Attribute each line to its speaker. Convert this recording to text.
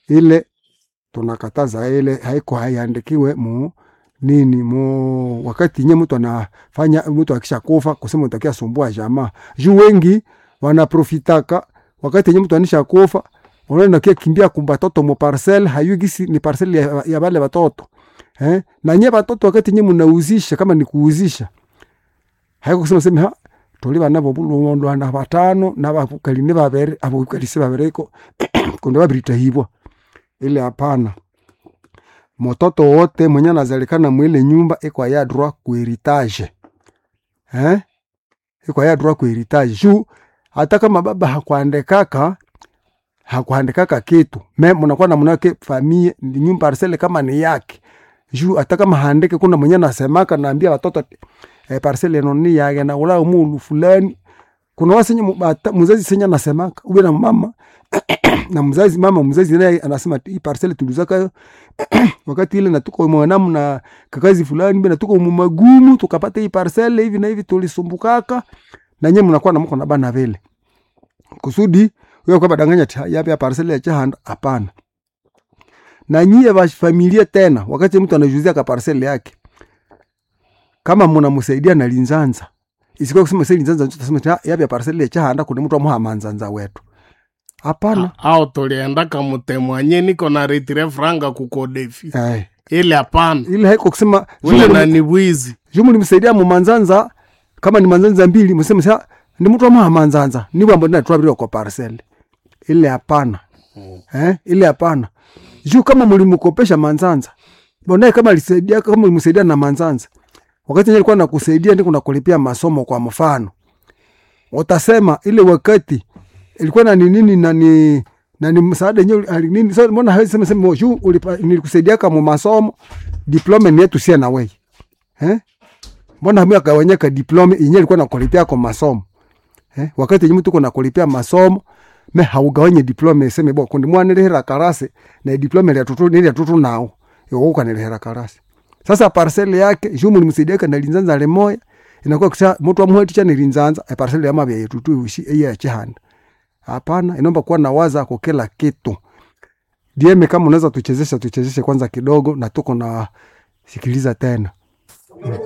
Speaker 1: ile tunakataza ile haiko haiandikiwe mu nini mu wakati nye mtu anafanya mtu akisha kufa kusema utakia sumbua jamaa juu wengi wanaprofitaka wakati nye mtu anisha kufa unaenda kia kimbia kumba toto mu parcel hayugisi ni parcel ya, ya bale batoto eh na nye batoto wakati nye mnauzisha kama ni kuuzisha haiko kusema sema ha tuli bana bo bulundo na batano na bakalini babere abo kalisi babereko kundo babirita hibwa ile hapana mototo wote mwenye anazalikana mwile nyumba iko ya droit ku heritage eh iko ya droit ku heritage juu hata kama baba hakuandikaka hakuandikaka kitu me mnakuwa na mnake famille ni nyumba parcelle kama ni yake juu hata kama haandike kuna mwenye anasemaka naambia watoto eh, parcelle eno ni yake na ula mulu fulani kuna wasenye mubata- mzazi senye anasemaka ube na mama na mzazi mama mzazi naye anasema hii parcelle tulizaka wakati ile natuko mwanamu na kakazi fulani bena tuko mumagumu tukapata hii parcelle hivi na hivi tulisumbukaka na nyinyi mnakuwa na mko na bana vile kusudi wewe kwa badanganya ati yapi ya parcelle ya chahanda hapana na nyie ba familia tena wakati mtu anajuzia ka parcelle yake kama mnamsaidia na linzanza isikuwa kusema sasa linzanza ndio tutasema ati yapi ya parcelle ya chahanda kuna mtu amuha manzanza wetu hapana
Speaker 2: au tuliendaka mutemwanye niko na retire franga kukodefi
Speaker 1: eh
Speaker 2: ile hapana
Speaker 1: ile haiko kusema
Speaker 2: ule nani bwizi
Speaker 1: jumu nimsaidia mu manzanza kama ni manzanza mbili mseme sa ni mtu amuha manzanza ni bambo na twabiri kwa parcelle ile hapana eh ile hapana juu kama mlimkopesha manzanza bonaye kama alisaidia kama mlimsaidia na manzanza wakati alikuwa nakusaidia ndiko nakulipia masomo kwa mfano utasema ile wakati ilikuwa na ni nini na ni na ni msaada yenyewe ali- nini sasa mbona hawezi sema sema juu ulipa- nilikusaidia kama masomo diploma ni yetu sia na wewe eh mbona hamia kawanyaka diploma yenyewe ilikuwa nakulipia kwa masomo eh wakati yenyewe tuko nakulipia masomo me haugawanye diploma iseme bo kundi mwana lehera karase na diploma ya tutu ni ya tutu nao yo kwa lehera karase sasa parcelle yake jumu nimsaidia kana linzanza le moya inakuwa kisha mtu amhoti cha nilinzanza e parcelle ya mabya yetu tu ushi iya chihanda hapana inaomba kuwa na waza kwa kila kitu DM kama unaweza tuchezesha tuchezeshe kwanza kidogo na tuko na sikiliza tena